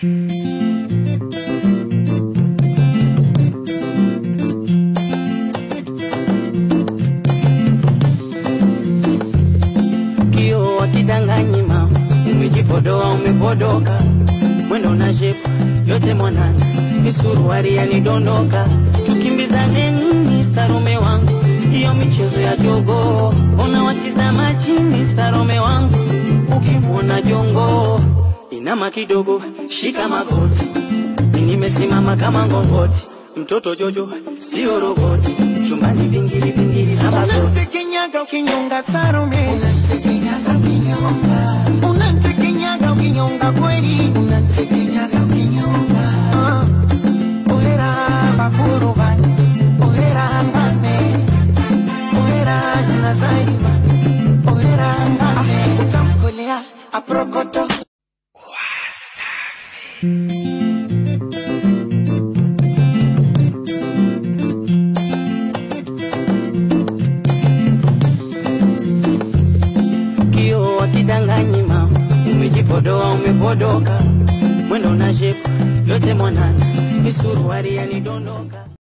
kio wakidanganyi mama, umejipodoa umepodoka, mwendo na shepu yote mwanana, misuruari yanidondoka, tukimbizane nini Sarome wangu, hiyo michezo ya jogo, ona watizama chini Sarome wangu, ukimwona jongo inama kidogo, shika magoti, mi nimesimama kama ngongoti, mtoto Jojo sio roboti, chumbani vingili vingili na mazoti Unantekenyaga ukinyonga Salome, unantekenyaga ukinyonga, unantekenyaga ukinyonga kweli, unantekenyaga ukinyonga. Ah, Ohera bakuru bane, ohera ngame, ohera nazaima, ohera ngame, utamkolea aprokoto. kio wakidanganyi mama, umejipodoa umepodoka, mwendo na shepu yote mwanana, misuruari yanidondoka